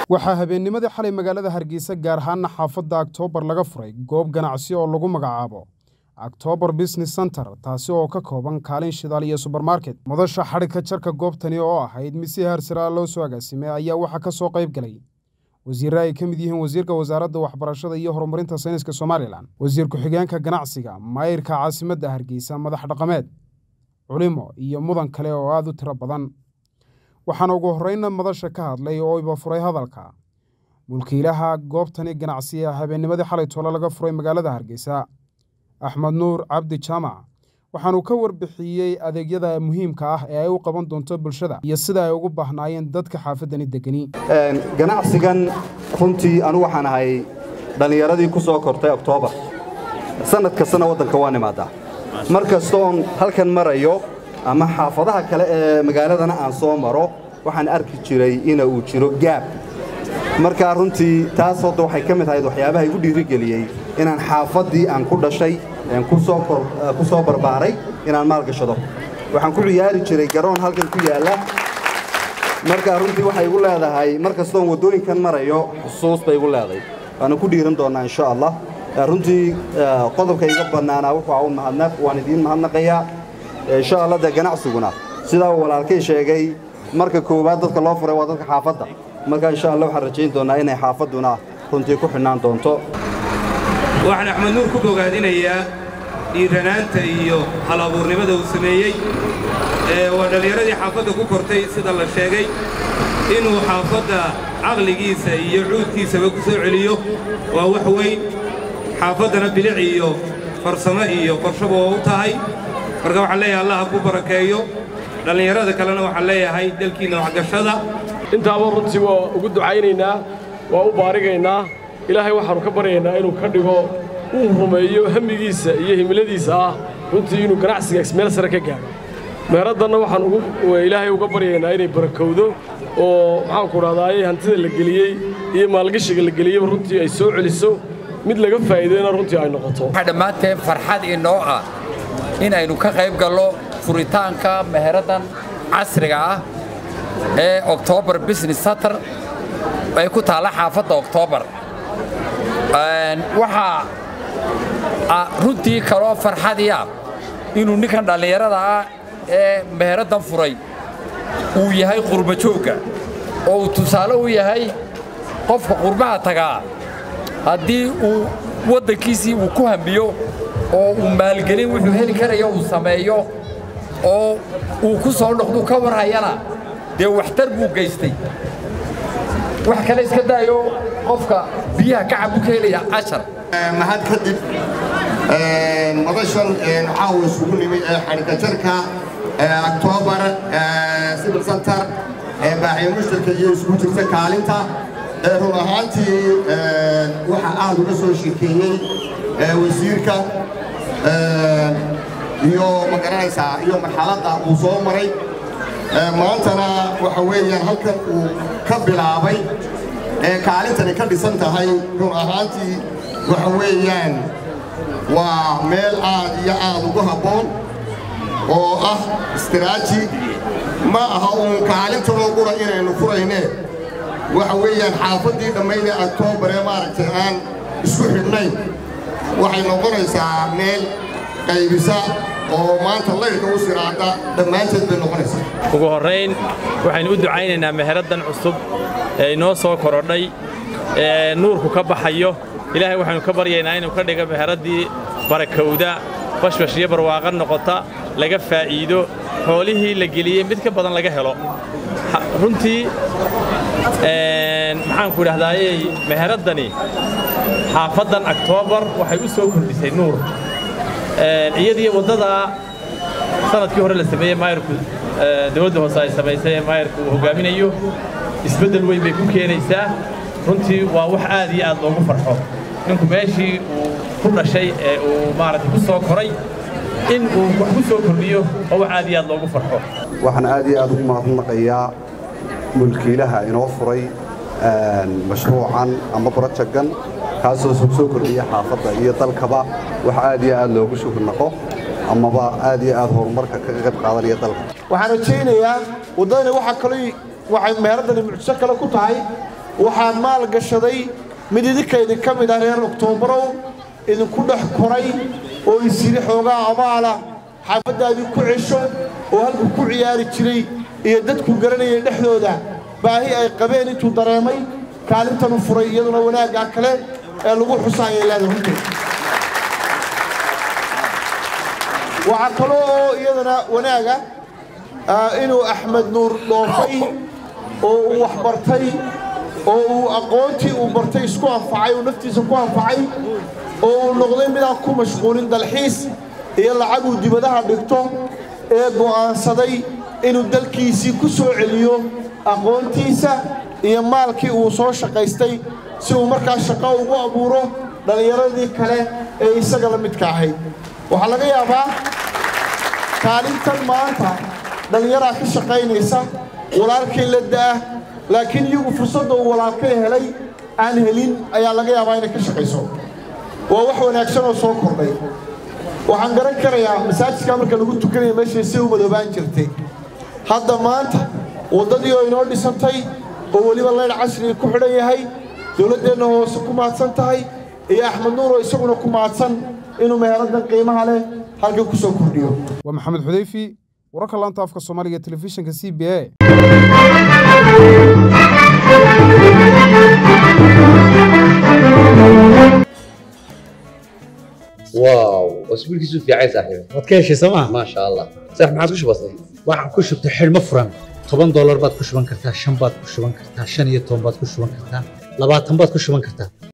waxaa habeennimadii xalay magaalada hargeysa gaar ahaana xaafadda aktoobar laga furay goob ganacsi oo lagu magacaabo aktoobar business center taasi oo ka kooban kaalin shidaal iyo subermarket madasha xadhigka jarka goobtani oo ahayd mid si haarsaraa loo soo agaasimay ayaa waxaa ka soo qayb galay wasiirre ay ka mid yihiin wasiirka wasaaradda waxbarashada iyo horumarinta sayniska somalilan wasiir ku-xigeenka ganacsiga maayirka caasimadda hargeysa madax dhaqameed culimo iyo mudan kale oo aada u tiro badan waxaana ugu horreynna madasha ka hadlay oo iba furay hadalka mulkiilaha goobtani ganacsi ee habeennimadii xalay toole laga furay magaalada hargeysa axmed nuur cabdi jaamac waxaanuu ka warbixiyey adeegyada muhiimka ah ee ay u qaban doonto bulshada iyo sida ay ugu baahnaayeen dadka xaafaddani degani ganacsigan runtii anu waxaan ahay dhallinyaradii ku soo kortay oktoobar sannad kastana waddanka waan imaadaa mar kastoon halkan marayo ama xaafadaha kale ee magaaladana aan soo maro waxaan arki jiray ina uu jiro gaab markaa runtii taas hadda waxay ka mid ahayd waxyaabaha igu dhiirigeliyey inaan xaafaddii aan ku dhashay ku soo barbaaray inaan maalgashado waxaan ku ciyaari jiray garoon halkan ku yaalla markaa runtii waxay igu leedahay mar kastoon waddooyinkan marayo xusuus bay igu leedahay waana ku dhiiran doonnaa insha allah runtii qodobka iga bannaanaa wuxuu u mahadnaq waan idiin mahadnaqayaa insha allah dee ganacsiguna sidaa uu walaalkay sheegay marka koowaad dadka loo furay waa dadka xaafadda marka insha allah waxaan rajayn doonnaa inay xaafadduna runtii ku xidhnaan doonto waxaan axmed nuur ku bogaadinayaa dhiiranaanta iyo hal-abuurnimada uu sameeyey waa dhallinyaradii xaafadda ku kortay sida la sheegay inuu xaafadda caqligiisa iyo cuudkiisaba ku soo celiyo waa wax weyn xaafaddana bilic iyo farsamo iyo qorshaba oo u tahay marka waxaan leeyahay allah ha ku barakeeyo dhallinyarada kalena waxaan leeyahay dalkiinna waxgashada intaaba runtii waa ugu ducaynaynaa waa u baarigaynaa ilaahay waxaannu ka baryaynaa inuu ka dhigo uu rumeeyo hamigiisa iyo himiladiisa ah runtii inuu ganacsiga meel sare ka gaadho meeraddanna waxaan ilaahay uga baryaynaa inay barakowdo oo maxaanku dhahdaayey hantida la geliyey iyo maalgashiga la geliyeyba runtii ay soo celiso mid laga faa'iideyna runtii ay noqoto waxaa dhammaanteen farxad inoo ah inaynu ka qayb gallo furitaanka meheraddan casriga ah ee oktoobar business center ay ku taalla xaafadda oktoobar waxaa runtii kaloo farxadiya inuu ninkan dhallinyarada ah ee meheraddan furay uu yahay qurbajoogga oo uu tusaale u yahay qofka qurbaha tagaa haddii uu waddankiisii uu ku hamiyo oo uu maalgelin wuxuu heli karayo uu sameeyo oo uu ku soo noqdu ka warhayana dee waxtar buu geystay wax kale iska daayo qofka biyaha kacab buu ka helaya cashar mahad kadib madashan caawa isugu nimid ee xadhikajarka oktoobar civil center ee baaxiya mushtarka iyo isugu jirta kaalinta run ahaantii waxaa aad uga soo sheekeeyey wasiirka iyo magaranaysaa iyo marxaladda uu soo maray maantana waxa weeyaan halkan uu ka bilaabay ee kaalintani ka dhisan tahay run ahaantii waxa weeyaan waa meel aad iyo aad ugu habboon oo ah istiraaji ma aha uun kaalintanoo qura inaynu furaynee waxa weeyaan xaafaddii dhammaydee aktoobar ee maaragtay aan isku xidhnayn waxay noqonaysaa meel qaybisa oo maanta laydhka u siraada dhammaanteed bay noqonaysaa ugu horrayn waxaynu u ducaynaynaa meheraddan cusub ee inoo soo korodhay ee nuurku ka baxayo ilaahay waxaynu ka baryaynaa inuu ka dhigo meheraddii barakowda bashbash iyo barwaaqo noqota laga faa'iido xoolihii la geliyey mid ka badan laga helo runtii maxaanku idhahdaayey meheraddani xaafaddan aktoobar waxay u soo kordhisay nuur iyadiyo waddadaa sanadkii hore la sameeyey maayarku dawladda hoose ay samaysay ee maayarku uu hoggaaminayo isbeddel weyn bay ku keenaysaa runtii waa wax aad iyo aad loogu farxo ninku meeshii uu ku dhashay ee uu maaragtay ku soo koray in uu wax ku soo kordhiyo waa wax aad iyo aad loogu farxo waxaan aad iyo aad ugu mahadnaqayaa mulkiilaha inoo furay mashruucan ama brojegan kaasoo soo kordhiya xaafadda iyo dalkaba wax aad iyo aad loogu shukurnaqo amaba aad iyo aad horumarka kaga qayb qaadanaya dalka waxaan rajaynayaa waddadani waxaa kaloo waxay meeraddani mucjiso kale ku tahay waxaan maal gashaday mid idinka idinka mid ah reer oktoobarow idinku dhex koray oo isyidhi xoogaa amaala xaafaddaadii ku cesho oo halku ku ciyaari jiray iyo dadku garanayay dhexdooda baahi ay qabeen intuu dareemay kaalintanu furay iyaduna wanaaggaa kale ee lagu xusaayay leedahay runtii waxaa kaloo oo iyadana wanaaga inuu axmed nuur dhoofay oo uu wax bartay oo uu aqoontii uu bartay isku anfacay uu naftiisa ku anfacay oo uu noqday midaan ku mashquulin dalxiis iyo lacag uu dibadaha dhigto ee go'aansaday inuu dalkiisii ku soo celiyo aqoontiisa iyo maalkii uu soo shaqaystay si uu markaa shaqo ugu abuuro dhallinyaradii kale ee isaga la midka ahayd waxaa laga yaabaa kaalintan maanta dhallinyaraa ka shaqaynaysa walaalkay la da'ah laakiin iyagu fursadda uu walaalkay helay aan helin ayaa laga yaabaa inay ka shaqayso waa wax wanaagsan oo soo kordhay waxaan garan karayaa masaajidkaa marka lagu tukanaya meeshay si u madoobaan jirtay hadda maanta waddadii oo inoo dhisantay oo weliba leydh casriga ku xidhan yahay dowladdeenna hoose ku mahadsan tahay iyo axmed nuur oo isaguna ku mahadsan inuu meheraddan qiimaha leh halkan ku soo kordhiyo waa maxamed xudeyfi wararka laanta afka soomaaliga telefishinka c b a واو اسبوع كيسو في عايز صاحبي waad ka heshay sooma ما شاء الله صح ما عادش بسيط waxaan ku shubtay xidhmo furan toban doolar baad ku shuban kartaa shan baad ku shuban kartaa shan iyo toban baad ku shuban kartaa labaatan baad ku shuban kartaa